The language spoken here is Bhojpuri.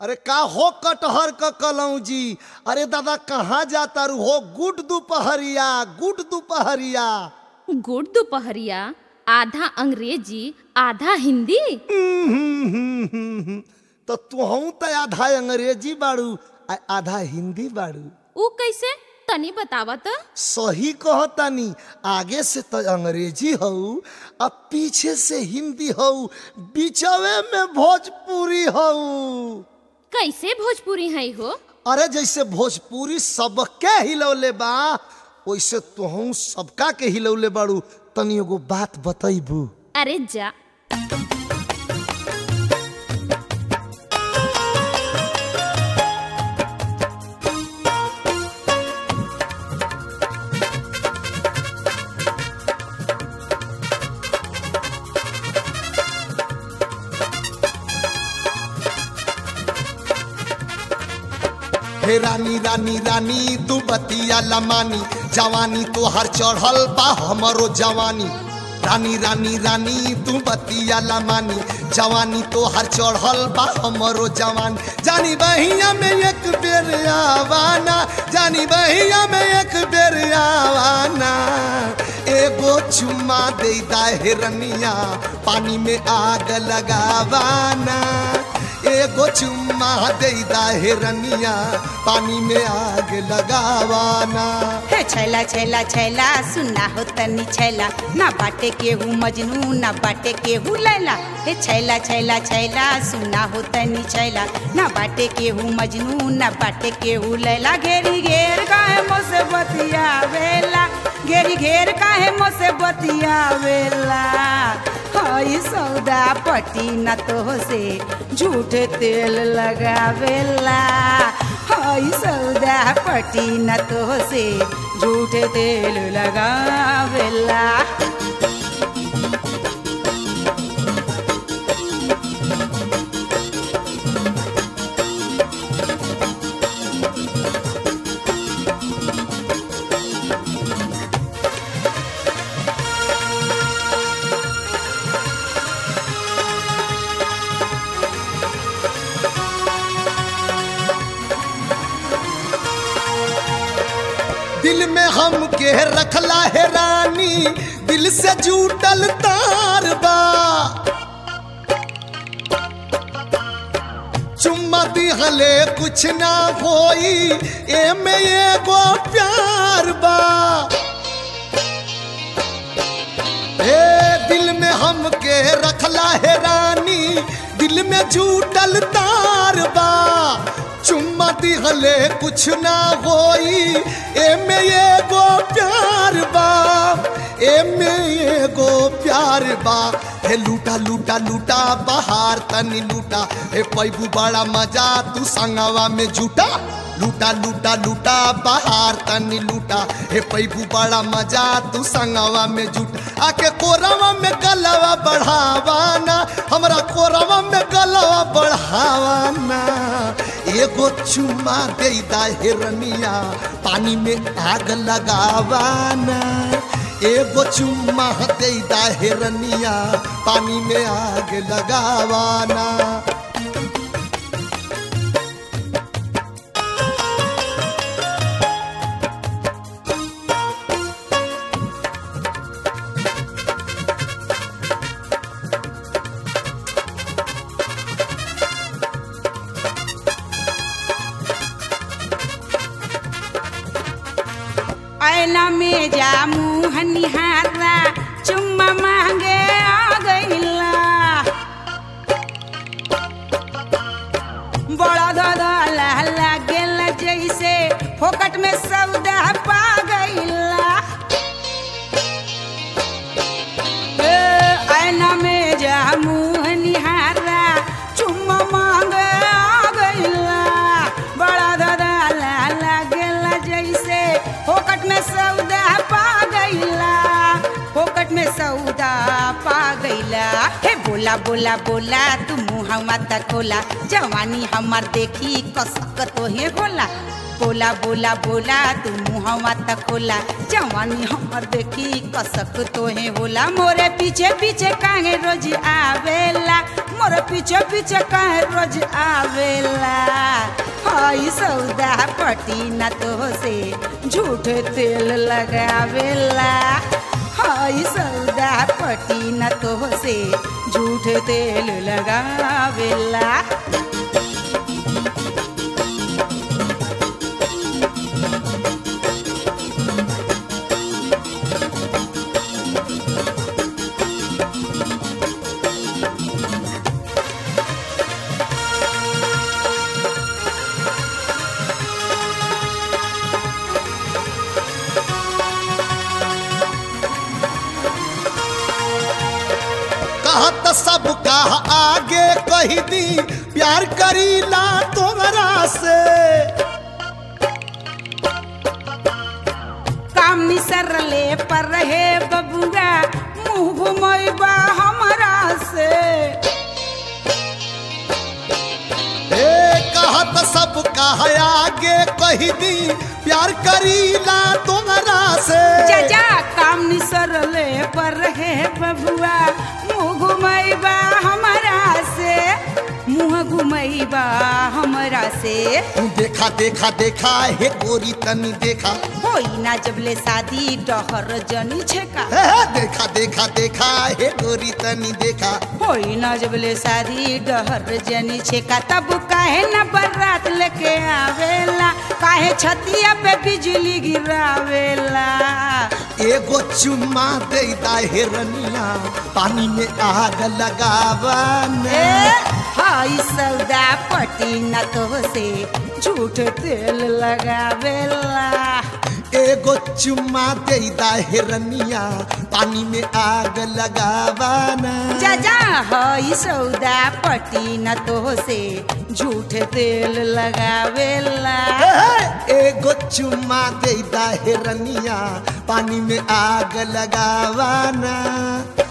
अरे का हो कटहर क कलौजी अरे दादा कहाँ जाता रू हो गुड दोपहरिया गुड दोपहरिया गुड़ दोपहरिया आधा अंग्रेजी आधा हिंदी तो तुहू त आधा अंग्रेजी बाड़ू आ आधा हिंदी बाड़ू ऊ कैसे तनी बतावा त सही कहतानी आगे से तो अंग्रेजी हऊ आ पीछे से हिंदी हऊ बीचवे में भोजपुरी हऊ कैसे भोजपुरी है हो अरे जैसे भोजपुरी सबके हिलौले बा वैसे तुहू सबका के हिलौले बाड़ू तनी एगो बात बतैबू अरे जा हे रानी रानी रानी तू बतिया लमानी जवानी तो हर चढ़ल बा हमरो जवानी रानी रानी रानी तू बतिया लमानी जवानी तो हर चढ़ल बा हमरो जवानी जानी बहिया में एक बेर आवाना जानी बहिया में एक बेर आवाना एगो चुम्मा देता हिरनिया पानी में आग लगावाना एगो चुम्मा देदा हिरनिया पानी में आग लगावाना हे छैला छैला छैला सुना हो तनी छैला ना बाटे केहू मजनू ना बाटे केहू लैला हे छैला छैला छैला सुना हो तनी छैला ना बाटे केहू मजनू ना बाटे केहू लैला घेरी घेर काहे मोसे बतिया वेला घेरी घेर काहे मोसे बतिया वेला हई सौदा पटी न तो से झूठ तेल लगावेला हई सौदा पटी न तो से झूठ तेल लगावेला दिल में हम के रखला है रानी दिल से जूटल तार बा चुम्मा दिहले कुछ ना होई एमे एगो प्यार बा हे दिल में हम के रखला है रानी दिल में जूटल तार बा चुम्मा दिहले कुछ ना होई एमे एगो प्यार बा एमे एगो प्यार बा हे लूटा लूटा लूटा बहार तनी लूटा हे पैबू बड़ा मजा तू संगवा में जुटा लूटा लूटा लूटा बहार तनी लूटा हे पैबू बड़ा मजा तू संगवा में जुटा आके कोरवा में गलवा बढ़ावाना हमरा कोरवा में गलवा बढ़ावाना एगो चुम्मा देदा हिरनिया पानी में आग लगावाना एगो चुम्मा देदा हिरनिया पानी में आग लगावाना ऐना में जा मुँह निहारा चुम्मा मांगे आ गईला बड़ा दादा लाला गेला जैसे फोकट में सौदा पा गईला ए, ऐना में जा मुँह निहारा चुम्मा मांगे आ गईला बड़ा दादा लाला गेला जैसे फोकट में सौदा पा गईला फोकट में सौदा पा गईला हे बोला बोला बोला तू मुँह मत खोला जवानी हमार देखी कसक तो हे होला बोला बोला बोला तू मुहवा तक खोला जवानी हमर देखी कसक तोहे होला मोरे पीछे पीछे काहे रोज आवेला मोरे पीछे पीछे काहे रोज आवेला हई सौदा पटी न तो से झूठ तेल लगावेला हई सौदा पटी न तो से झूठ तेल लगावेला कहत सब कहा आगे कही दी प्यार करीला तोहरा से काम निसरले पर रहे बबुआ मुंह घुमैबा हमरा से ए कहत सब कहा आगे कही दी प्यार करीला तोहरा से जा काम निसरले पर रहे बबुआ मुंह घुमैबा हमरा से मुंह घुमैबा हमरा से देखा देखा देखा हे गोरी तनी देखा होई ना जबले शादी डहर जनी छेका हे, हे, देखा देखा देखा हे गोरी तनी देखा होई ना जबले शादी डहर जनी छेका तब काहे न बरात लेके आवेला काहे छतिया पे बिजली गिरावेला एगो चुम्मा दे दा हिरनिया पानी में आग लगावा ए हाई सौदा पटी न तो से झूठ तेल लगावेला एगो चुम्मा दे दा हिरनिया पानी में आग लगावा ना जा जा हई सौदा पटी न तो से झूठ तेल लगावेला हे, हे, एगो चुम्मा दे दा हिरनिया पानी में आग लगावा ना